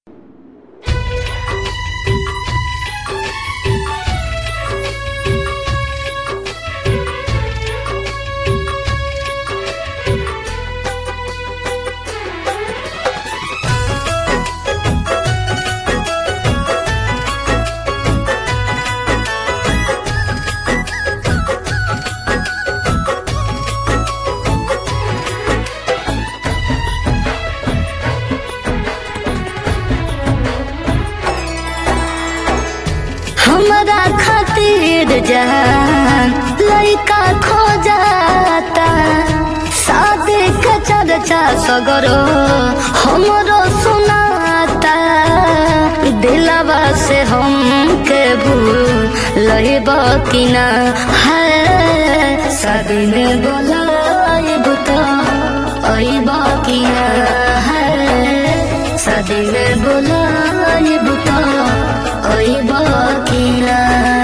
हमरा खातिर जान लइका खो जाता शादी के चर्चा सगरो हमरो सुनाता दिलवा से हमके भूल लहिब कि ना है शादी में बोलाइब तो अइब कि ना है शादी में बोलाइब तो अइब कि ना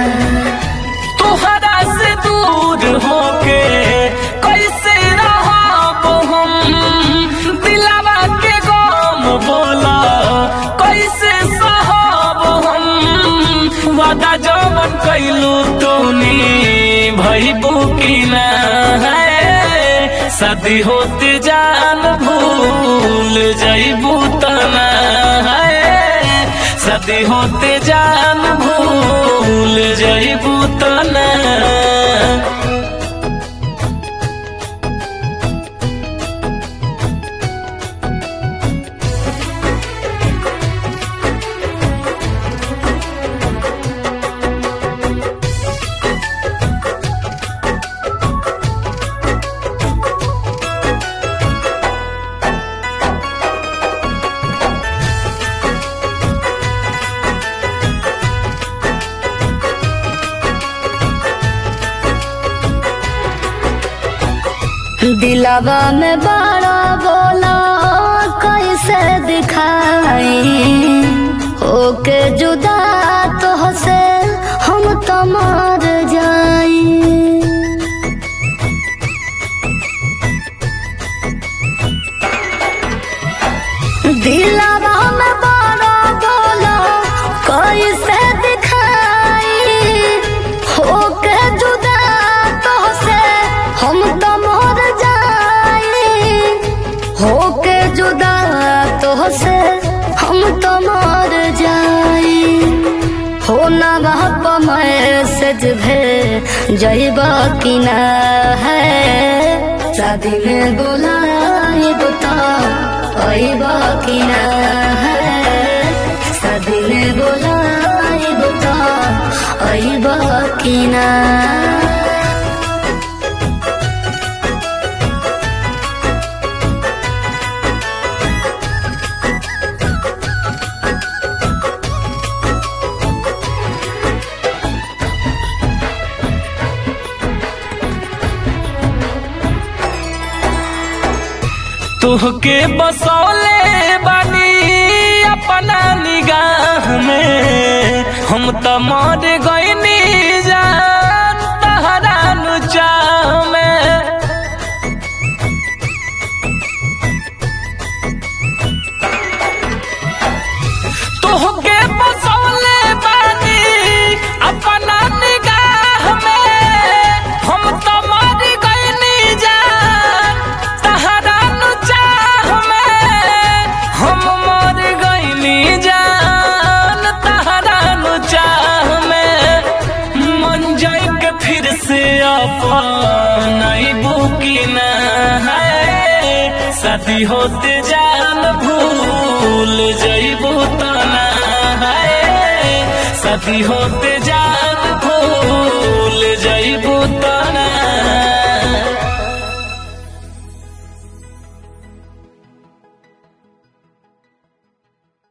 तोहरा से दूर होके कैसे रहब हम दिलावा के गम बोला कैसे सहब हम वादा जवन कैलू तूनी भइबू कि ना है शादी होते जान भूल जइबू तना है शादी होते जान भूल जइबू तना दिलावा में बड़ा बोला कैसे दिखाई ओके जुदा तो से हम तो मर जाई दिलावा में बड़ा बोला कैसे दिखाई होके जुदा तो से हम तो मर जाई होके जुदा तो से हम तो मर जाई हो ना बाप मैसेज भे जइबा कि ना है शादी में बुलाइब तो अइबा कि ना है शादी में बुलाइब तो अइबा कि ना तुहके बसौले बानी अपना निगाह में हम त मर गईनी जान तहरा नु चाह में तुहके बसौले बानी अपना निगाह में हम त मर गईनी जान तहरा नु चाह में हम मर गईनी जान तहरा नु चाह में मन जाए के फिर से अपन बुकी न है शादी होते जान भूल जइबू तना है शादी होते जान भूल